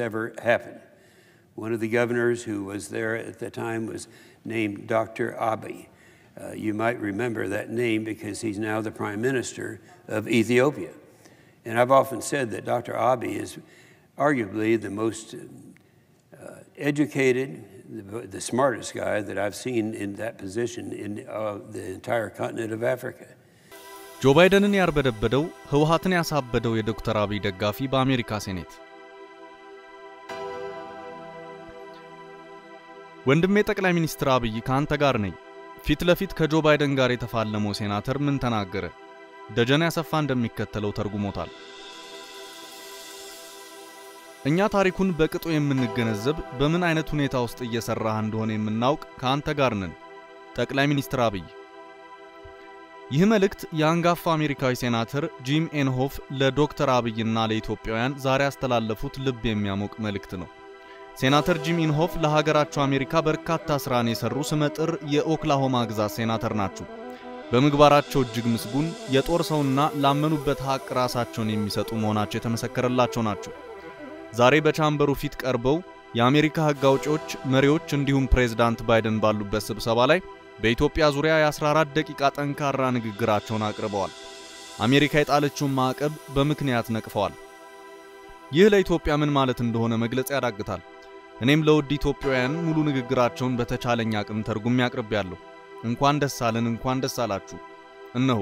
ever happened. One of the governors who was there at the time was named Dr. Abiy. Uh, you might remember that name because he's now the Prime Minister of Ethiopia. And I've often said that Dr. Abiy is arguably the most uh, educated, the, the, smartest guy that I've seen in that position in uh, the entire continent of Africa. ጆ ባይደንን ያርበደበደው ህወሓትን ያሳበደው የዶክተር አብይ ደጋፊ በአሜሪካ ሴኔት ወንድሜ ጠቅላይ ሚኒስትር አብይ ከአንተ ጋር ነኝ። ፊት ለፊት ከጆ ባይደን ጋር የተፋለመው ሴናተር ምን ተናገረ? ደጀን ያሰፋ እንደሚከተለው ተርጉሞታል። እኛ ታሪኩን በቅጡ የምንገነዘብ በምን አይነት ሁኔታ ውስጥ እየሰራህ እንደሆነ የምናውቅ ከአንተ ጋር ነን። ጠቅላይ ሚኒስትር አብይ ይህ መልእክት የአንጋፋ አሜሪካዊ ሴናተር ጂም ኤንሆፍ ለዶክተር አብይና ለኢትዮጵያውያን ዛሬ ያስተላለፉት ልብ የሚያሞቅ መልእክት ነው። ሴናተር ጂም ኢንሆፍ ለሀገራቸው አሜሪካ በርካታ ስራን የሰሩ ስመጥር የኦክላሆማ ግዛት ሴናተር ናቸው። በምግባራቸው እጅግ ምስጉን የጦር ሰውና ላመኑበት ሀቅ ራሳቸውን የሚሰጡ መሆናቸው የተመሰከረላቸው ናቸው። ዛሬ በቻምበሩ ፊት ቀርበው የአሜሪካ ሕግ አውጪዎች፣ መሪዎች እንዲሁም ፕሬዝዳንት ባይደን ባሉበት ስብሰባ ላይ በኢትዮጵያ ዙሪያ የ14 ደቂቃ ጠንካራ ንግግራቸውን አቅርበዋል። አሜሪካ የጣለችውን ማዕቀብ በምክንያት ነቅፈዋል። ይህ ለኢትዮጵያ ምን ማለት እንደሆነ መግለጽ ያዳግታል። እኔም ለውድ ኢትዮጵያውያን ሙሉ ንግግራቸውን በተቻለኝ አቅም ተርጉሜ አቅርቤያለሁ። እንኳን ደስ አለን፣ እንኳን ደስ አላችሁ። እነሆ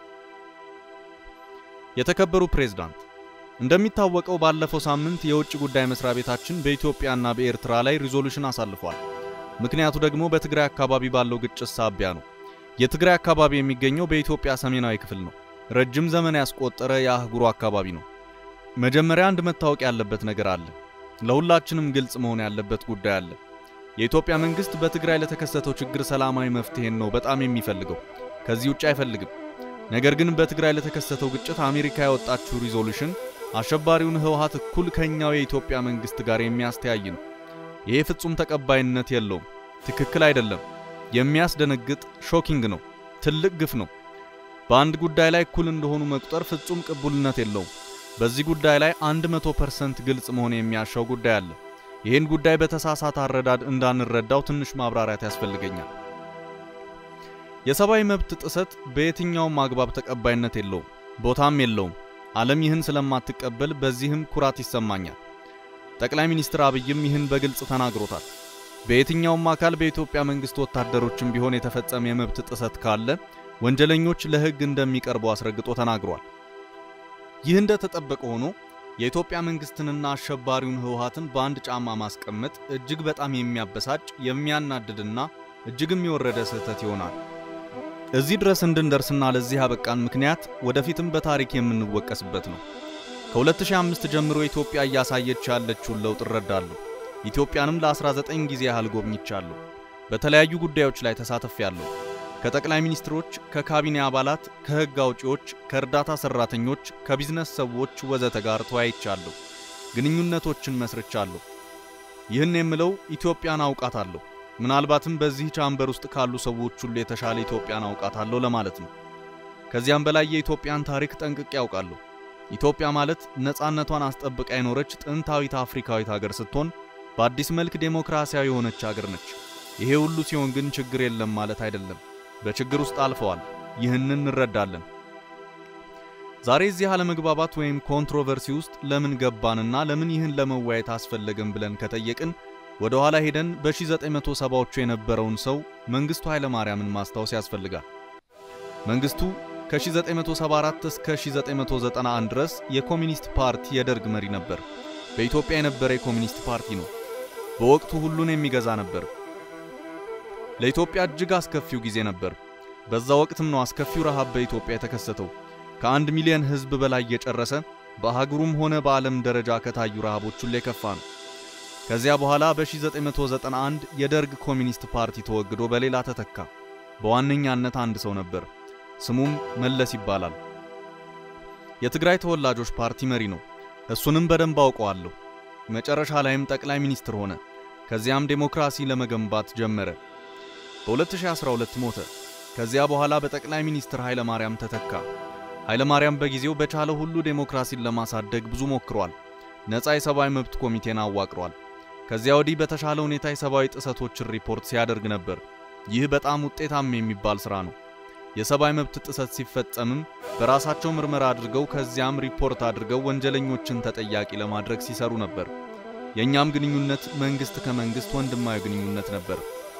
የተከበሩ ፕሬዝዳንት፣ እንደሚታወቀው ባለፈው ሳምንት የውጭ ጉዳይ መስሪያ ቤታችን በኢትዮጵያና በኤርትራ ላይ ሪዞሉሽን አሳልፏል። ምክንያቱ ደግሞ በትግራይ አካባቢ ባለው ግጭት ሳቢያ ነው። የትግራይ አካባቢ የሚገኘው በኢትዮጵያ ሰሜናዊ ክፍል ነው። ረጅም ዘመን ያስቆጠረ የአህጉሩ አካባቢ ነው። መጀመሪያ አንድ መታወቅ ያለበት ነገር አለ። ለሁላችንም ግልጽ መሆን ያለበት ጉዳይ አለ። የኢትዮጵያ መንግስት በትግራይ ለተከሰተው ችግር ሰላማዊ መፍትሄን ነው በጣም የሚፈልገው። ከዚህ ውጭ አይፈልግም። ነገር ግን በትግራይ ለተከሰተው ግጭት አሜሪካ ያወጣችው ሪዞሉሽን አሸባሪውን ህወሓት እኩል ከኛው የኢትዮጵያ መንግስት ጋር የሚያስተያይ ነው። ይሄ ፍጹም ተቀባይነት የለውም። ትክክል አይደለም። የሚያስደነግጥ ሾኪንግ ነው። ትልቅ ግፍ ነው። በአንድ ጉዳይ ላይ እኩል እንደሆኑ መቁጠር ፍጹም ቅቡልነት የለውም። በዚህ ጉዳይ ላይ 100% ግልጽ መሆን የሚያሻው ጉዳይ አለ። ይህን ጉዳይ በተሳሳተ አረዳድ እንዳንረዳው ትንሽ ማብራሪያት ያስፈልገኛል። የሰብአዊ መብት ጥሰት በየትኛውም አግባብ ተቀባይነት የለውም፣ ቦታም የለውም። ዓለም ይህን ስለማትቀበል በዚህም ኩራት ይሰማኛል። ጠቅላይ ሚኒስትር አብይም ይህን በግልጽ ተናግሮታል። በየትኛውም አካል በኢትዮጵያ መንግስት ወታደሮችም ቢሆን የተፈጸመ የመብት ጥሰት ካለ ወንጀለኞች ለሕግ እንደሚቀርቡ አስረግጦ ተናግሯል። ይህ እንደተጠበቀ ሆኖ የኢትዮጵያ መንግስትንና አሸባሪውን ህወሓትን በአንድ ጫማ ማስቀመጥ እጅግ በጣም የሚያበሳጭ የሚያናድድና እጅግም የወረደ ስህተት ይሆናል። እዚህ ድረስ እንድንደርስና ለዚህ ያበቃን ምክንያት ወደፊትም በታሪክ የምንወቀስበት ነው። ከ2005 ጀምሮ ኢትዮጵያ እያሳየች ያለችውን ለውጥ እረዳለሁ። ኢትዮጵያንም ለ19 ጊዜ ያህል ጎብኝቻለሁ። በተለያዩ ጉዳዮች ላይ ተሳትፌያለሁ። ከጠቅላይ ሚኒስትሮች፣ ከካቢኔ አባላት፣ ከህግ አውጪዎች፣ ከእርዳታ ሰራተኞች፣ ከቢዝነስ ሰዎች ወዘተ ጋር ተወያይቻለሁ። ግንኙነቶችን መስርቻለሁ። ይህን የምለው ኢትዮጵያን አውቃታለሁ። ምናልባትም በዚህ ቻምበር ውስጥ ካሉ ሰዎች ሁሉ የተሻለ ኢትዮጵያን አውቃታለሁ ለማለት ነው። ከዚያም በላይ የኢትዮጵያን ታሪክ ጠንቅቄ ያውቃለሁ። ኢትዮጵያ ማለት ነፃነቷን አስጠብቃ የኖረች ጥንታዊት አፍሪካዊት ሀገር ስትሆን በአዲስ መልክ ዴሞክራሲያዊ የሆነች ሀገር ነች። ይሄ ሁሉ ሲሆን ግን ችግር የለም ማለት አይደለም። በችግር ውስጥ አልፈዋል። ይህንን እንረዳለን። ዛሬ እዚህ አለመግባባት ወይም ኮንትሮቨርሲ ውስጥ ለምን ገባንና ለምን ይህን ለመወያየት አስፈለገን ብለን ከጠየቅን ወደ ኋላ ሄደን በ1970ዎቹ የነበረውን ሰው መንግስቱ ኃይለማርያምን ማስታወስ ያስፈልጋል። መንግስቱ ከ1974 እስከ 1991 ድረስ የኮሚኒስት ፓርቲ የደርግ መሪ ነበር። በኢትዮጵያ የነበረ የኮሚኒስት ፓርቲ ነው። በወቅቱ ሁሉን የሚገዛ ነበር። ለኢትዮጵያ እጅግ አስከፊው ጊዜ ነበር። በዛ ወቅትም ነው አስከፊው ረሃብ በኢትዮጵያ የተከሰተው። ከአንድ ሚሊዮን ሕዝብ በላይ የጨረሰ በአህጉሩም ሆነ በዓለም ደረጃ ከታዩ ረሃቦች ሁሉ የከፋ ነው። ከዚያ በኋላ በ1991 የደርግ ኮሚኒስት ፓርቲ ተወግዶ በሌላ ተተካ። በዋነኛነት አንድ ሰው ነበር። ስሙም መለስ ይባላል። የትግራይ ተወላጆች ፓርቲ መሪ ነው። እሱንም በደንብ አውቀዋለሁ። መጨረሻ ላይም ጠቅላይ ሚኒስትር ሆነ። ከዚያም ዴሞክራሲ ለመገንባት ጀመረ። በ2012 ሞተ። ከዚያ በኋላ በጠቅላይ ሚኒስትር ኃይለ ማርያም ተተካ። ኃይለ ማርያም በጊዜው በቻለ ሁሉ ዴሞክራሲን ለማሳደግ ብዙ ሞክሯል። ነፃ የሰብአዊ መብት ኮሚቴን አዋቅሯል። ከዚያ ወዲህ በተሻለ ሁኔታ የሰብአዊ ጥሰቶችን ሪፖርት ሲያደርግ ነበር። ይህ በጣም ውጤታማ የሚባል ሥራ ነው። የሰብአዊ መብት ጥሰት ሲፈጸምም በራሳቸው ምርመራ አድርገው ከዚያም ሪፖርት አድርገው ወንጀለኞችን ተጠያቂ ለማድረግ ሲሰሩ ነበር። የእኛም ግንኙነት መንግሥት ከመንግሥት ወንድማዊ ግንኙነት ነበር።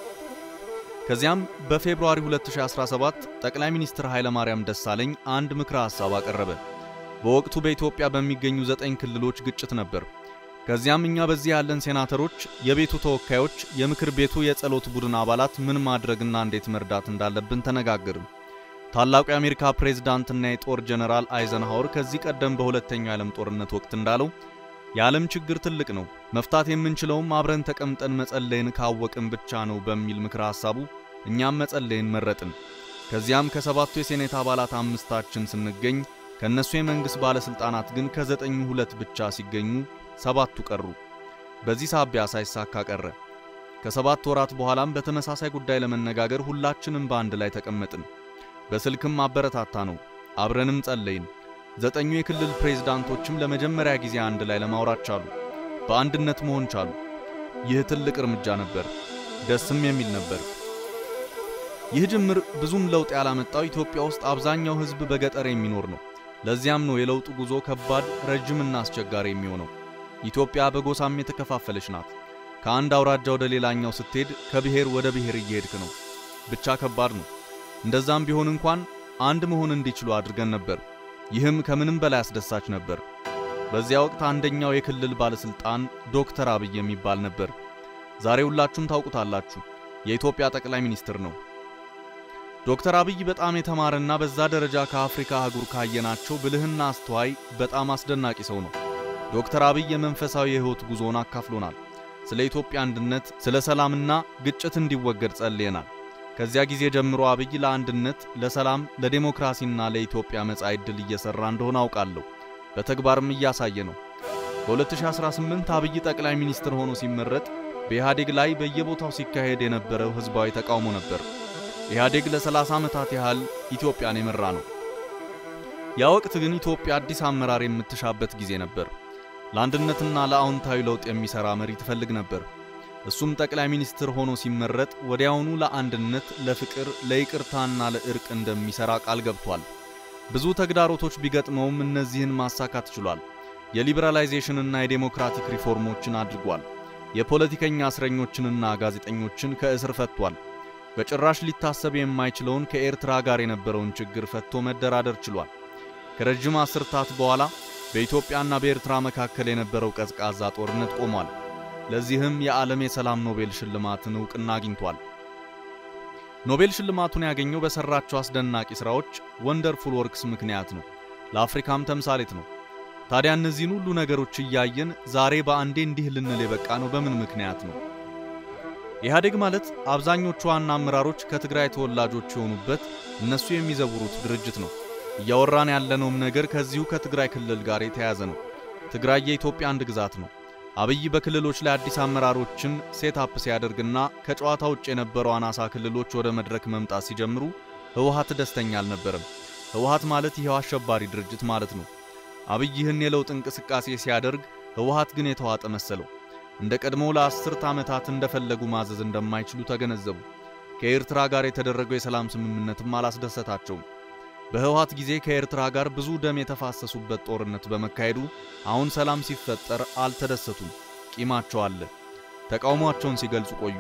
ከዚያም በፌብሩዋሪ 2017 ጠቅላይ ሚኒስትር ኃይለማርያም ደሳለኝ አንድ ምክረ ሐሳብ አቀረበ። በወቅቱ በኢትዮጵያ በሚገኙ ዘጠኝ ክልሎች ግጭት ነበር። ከዚያም እኛ በዚህ ያለን ሴናተሮች፣ የቤቱ ተወካዮች፣ የምክር ቤቱ የጸሎት ቡድን አባላት ምን ማድረግና እንዴት መርዳት እንዳለብን ተነጋገርን። ታላቁ የአሜሪካ ፕሬዝዳንትና የጦር ጀነራል አይዘንሃወር ከዚህ ቀደም በሁለተኛው የዓለም ጦርነት ወቅት እንዳለው የዓለም ችግር ትልቅ ነው፣ መፍታት የምንችለውም አብረን ተቀምጠን መጸለይን ካወቅን ብቻ ነው በሚል ምክረ ሐሳቡ እኛም መጸለይን መረጥን። ከዚያም ከሰባቱ የሴኔት አባላት አምስታችን ስንገኝ ከእነሱ የመንግሥት ባለሥልጣናት ግን ከዘጠኙ ሁለት ብቻ ሲገኙ ሰባቱ ቀሩ። በዚህ ሳቢያ ሳይሳካ ቀረ። ከሰባት ወራት በኋላም በተመሳሳይ ጉዳይ ለመነጋገር ሁላችንም በአንድ ላይ ተቀመጥን። በስልክም አበረታታ ነው፣ አብረንም ጸለይን። ዘጠኙ የክልል ፕሬዝዳንቶችም ለመጀመሪያ ጊዜ አንድ ላይ ለማውራት ቻሉ፣ በአንድነት መሆን ቻሉ። ይህ ትልቅ እርምጃ ነበር፣ ደስም የሚል ነበር። ይህ ጅምር ብዙም ለውጥ ያላመጣው ኢትዮጵያ ውስጥ አብዛኛው ሕዝብ በገጠር የሚኖር ነው። ለዚያም ነው የለውጡ ጉዞ ከባድ፣ ረጅምና አስቸጋሪ የሚሆነው። ኢትዮጵያ በጎሳም የተከፋፈለች ናት። ከአንድ አውራጃ ወደ ሌላኛው ስትሄድ ከብሔር ወደ ብሔር እየሄድክ ነው። ብቻ ከባድ ነው። እንደዛም ቢሆን እንኳን አንድ መሆን እንዲችሉ አድርገን ነበር። ይህም ከምንም በላይ አስደሳች ነበር። በዚያ ወቅት አንደኛው የክልል ባለስልጣን ዶክተር አብይ የሚባል ነበር። ዛሬ ሁላችሁም ታውቁታላችሁ። የኢትዮጵያ ጠቅላይ ሚኒስትር ነው። ዶክተር አብይ በጣም የተማረና በዛ ደረጃ ከአፍሪካ አህጉር ካየናቸው ብልህና አስተዋይ በጣም አስደናቂ ሰው ነው። ዶክተር አብይ የመንፈሳዊ የሕይወት ጉዞውን አካፍሎናል። ስለ ኢትዮጵያ አንድነት፣ ስለ ሰላምና ግጭት እንዲወገድ ጸልየናል። ከዚያ ጊዜ ጀምሮ አብይ ለአንድነት፣ ለሰላም፣ ለዴሞክራሲና ለኢትዮጵያ መጻኢ ዕድል እየሰራ እንደሆነ አውቃለሁ። በተግባርም እያሳየ ነው። በ2018 አብይ ጠቅላይ ሚኒስትር ሆኖ ሲመረጥ በኢህአዴግ ላይ በየቦታው ሲካሄድ የነበረው ህዝባዊ ተቃውሞ ነበር። ኢህአዴግ ለ30 ዓመታት ያህል ኢትዮጵያን የመራ ነው። ያ ወቅት ግን ኢትዮጵያ አዲስ አመራር የምትሻበት ጊዜ ነበር። ለአንድነትና ለአዎንታዊ ለውጥ የሚሰራ መሪ ትፈልግ ነበር። እሱም ጠቅላይ ሚኒስትር ሆኖ ሲመረጥ ወዲያውኑ ለአንድነት፣ ለፍቅር፣ ለይቅርታና ለእርቅ እንደሚሰራ ቃል ገብቷል። ብዙ ተግዳሮቶች ቢገጥመውም እነዚህን ማሳካት ችሏል። የሊበራላይዜሽንና የዴሞክራቲክ ሪፎርሞችን አድርጓል። የፖለቲከኛ እስረኞችንና ጋዜጠኞችን ከእስር ፈቷል። በጭራሽ ሊታሰብ የማይችለውን ከኤርትራ ጋር የነበረውን ችግር ፈቶ መደራደር ችሏል። ከረጅም አስርታት በኋላ በኢትዮጵያና በኤርትራ መካከል የነበረው ቀዝቃዛ ጦርነት ቆሟል። ለዚህም የዓለም የሰላም ኖቤል ሽልማትን ዕውቅና አግኝቷል። ኖቤል ሽልማቱን ያገኘው በሰራቸው አስደናቂ ሥራዎች ወንደርፉል ወርክስ ምክንያት ነው። ለአፍሪካም ተምሳሌት ነው። ታዲያ እነዚህን ሁሉ ነገሮች እያየን ዛሬ በአንዴ እንዲህ ልንል የበቃ ነው በምን ምክንያት ነው? ኢህአዴግ ማለት አብዛኞቹ ዋና አመራሮች ከትግራይ ተወላጆች የሆኑበት እነሱ የሚዘውሩት ድርጅት ነው። እያወራን ያለነውም ነገር ከዚሁ ከትግራይ ክልል ጋር የተያያዘ ነው። ትግራይ የኢትዮጵያ አንድ ግዛት ነው። አብይ በክልሎች ላይ አዲስ አመራሮችን ሴት አፕ ሲያደርግና ከጨዋታ ውጭ የነበሩ አናሳ ክልሎች ወደ መድረክ መምጣት ሲጀምሩ ህወሓት ደስተኛ አልነበረም። ህወሓት ማለት ይኸው አሸባሪ ድርጅት ማለት ነው። አብይ ይህን የለውጥ እንቅስቃሴ ሲያደርግ ህወሓት ግን የተዋጠ መሰለው። እንደ ቀድሞው ለአስርት ዓመታት እንደፈለጉ ማዘዝ እንደማይችሉ ተገነዘቡ። ከኤርትራ ጋር የተደረገው የሰላም ስምምነትም አላስደሰታቸውም። በህወሓት ጊዜ ከኤርትራ ጋር ብዙ ደም የተፋሰሱበት ጦርነት በመካሄዱ አሁን ሰላም ሲፈጠር አልተደሰቱም። ቂማቸው አለ። ተቃውሟቸውን ሲገልጹ ቆዩ።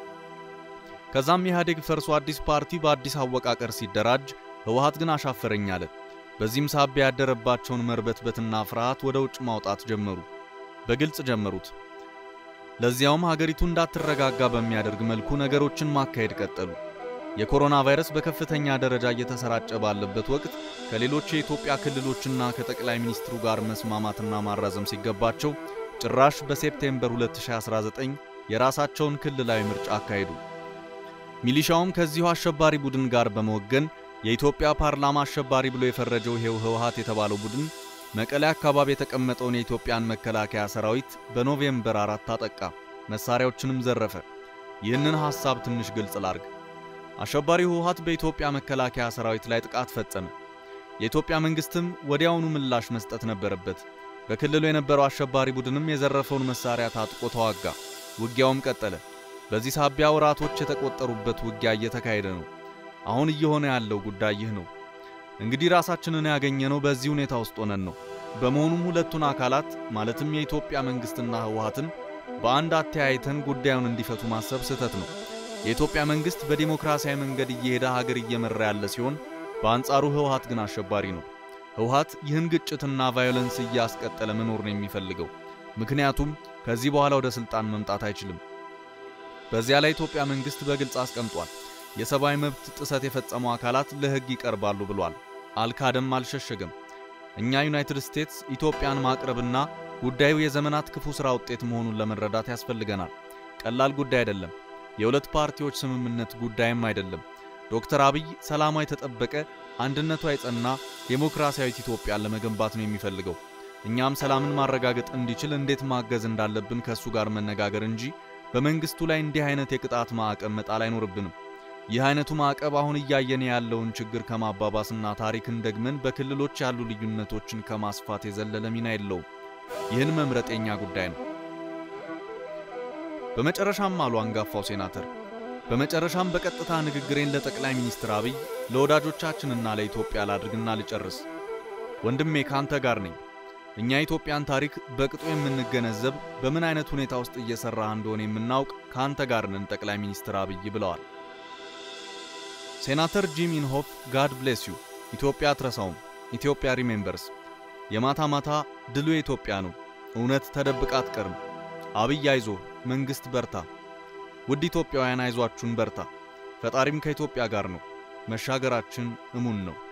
ከዛም ኢህአዴግ ፈርሶ አዲስ ፓርቲ በአዲስ አወቃቀር ሲደራጅ ህወሓት ግን አሻፈረኝ አለ። በዚህም ሳቢያ ያደረባቸውን መርበትበትና ፍርሃት ወደ ውጭ ማውጣት ጀመሩ። በግልጽ ጀመሩት። ለዚያውም ሀገሪቱ እንዳትረጋጋ በሚያደርግ መልኩ ነገሮችን ማካሄድ ቀጠሉ። የኮሮና ቫይረስ በከፍተኛ ደረጃ እየተሰራጨ ባለበት ወቅት ከሌሎች የኢትዮጵያ ክልሎችና ከጠቅላይ ሚኒስትሩ ጋር መስማማትና ማራዘም ሲገባቸው ጭራሽ በሴፕቴምበር 2019 የራሳቸውን ክልላዊ ምርጫ አካሄዱ። ሚሊሻውም ከዚሁ አሸባሪ ቡድን ጋር በመወገን የኢትዮጵያ ፓርላማ አሸባሪ ብሎ የፈረጀው ይሄው ህወሓት የተባለው ቡድን መቀሌ አካባቢ የተቀመጠውን የኢትዮጵያን መከላከያ ሰራዊት በኖቬምበር አራት አጠቃ፣ መሳሪያዎችንም ዘረፈ። ይህንን ሐሳብ ትንሽ ግልጽ ላርግ። አሸባሪው ህወሓት በኢትዮጵያ መከላከያ ሰራዊት ላይ ጥቃት ፈጸመ። የኢትዮጵያ መንግስትም ወዲያውኑ ምላሽ መስጠት ነበረበት። በክልሉ የነበረው አሸባሪ ቡድንም የዘረፈውን መሳሪያ ታጥቆ ተዋጋ። ውጊያውም ቀጠለ። በዚህ ሳቢያ ወራቶች የተቆጠሩበት ውጊያ እየተካሄደ ነው። አሁን እየሆነ ያለው ጉዳይ ይህ ነው። እንግዲህ ራሳችንን ያገኘነው በዚህ ሁኔታ ውስጥ ሆነን ነው። በመሆኑም ሁለቱን አካላት ማለትም የኢትዮጵያ መንግስትና ህወሓትን በአንድ አተያይተን ጉዳዩን እንዲፈቱ ማሰብ ስህተት ነው። የኢትዮጵያ መንግስት በዲሞክራሲያዊ መንገድ እየሄደ ሀገር እየመራ ያለ ሲሆን፣ በአንጻሩ ህወሓት ግን አሸባሪ ነው። ህወሓት ይህን ግጭትና ቫዮለንስ እያስቀጠለ መኖር ነው የሚፈልገው። ምክንያቱም ከዚህ በኋላ ወደ ስልጣን መምጣት አይችልም። በዚያ ላይ ኢትዮጵያ መንግስት በግልጽ አስቀምጧል። የሰብአዊ መብት ጥሰት የፈጸሙ አካላት ለህግ ይቀርባሉ ብሏል። አልካደም፣ አልሸሸገም። እኛ ዩናይትድ ስቴትስ ኢትዮጵያን ማቅረብና ጉዳዩ የዘመናት ክፉ ሥራ ውጤት መሆኑን ለመረዳት ያስፈልገናል። ቀላል ጉዳይ አይደለም። የሁለት ፓርቲዎች ስምምነት ጉዳይም አይደለም። ዶክተር አብይ ሰላሟ የተጠበቀ አንድነቷ የጸና ዴሞክራሲያዊት ኢትዮጵያን ለመገንባት ነው የሚፈልገው። እኛም ሰላምን ማረጋገጥ እንዲችል እንዴት ማገዝ እንዳለብን ከእሱ ጋር መነጋገር እንጂ በመንግስቱ ላይ እንዲህ አይነት የቅጣት ማዕቀብ መጣል አይኖርብንም። ይህ አይነቱ ማዕቀብ አሁን እያየን ያለውን ችግር ከማባባስና ታሪክን ደግመን በክልሎች ያሉ ልዩነቶችን ከማስፋት የዘለለ ሚና የለውም። ይህን መምረጥ የኛ ጉዳይ ነው። በመጨረሻም አሉ አንጋፋው ሴናተር፣ በመጨረሻም በቀጥታ ንግግሬን ለጠቅላይ ሚኒስትር አብይ ለወዳጆቻችንና ለኢትዮጵያ ላድርግና ልጨርስ። ወንድሜ ካንተ ጋር ነኝ። እኛ የኢትዮጵያን ታሪክ በቅጡ የምንገነዘብ በምን አይነት ሁኔታ ውስጥ እየሰራህ እንደሆነ የምናውቅ ካንተ ጋር ነን ጠቅላይ ሚኒስትር አብይ ብለዋል። ሴናተር ጂም ኢንሆፍ ጋድ ብሌስ ዩ። ኢትዮጵያ አትረሳውም። ኢትዮጵያ ሪሜምበርስ። የማታ ማታ ድሉ የኢትዮጵያ ነው። እውነት ተደብቃ አትቀርም። አብይ አይዞ፣ መንግሥት በርታ። ውድ ኢትዮጵያውያን አይዟችሁን በርታ። ፈጣሪም ከኢትዮጵያ ጋር ነው። መሻገራችን እሙን ነው።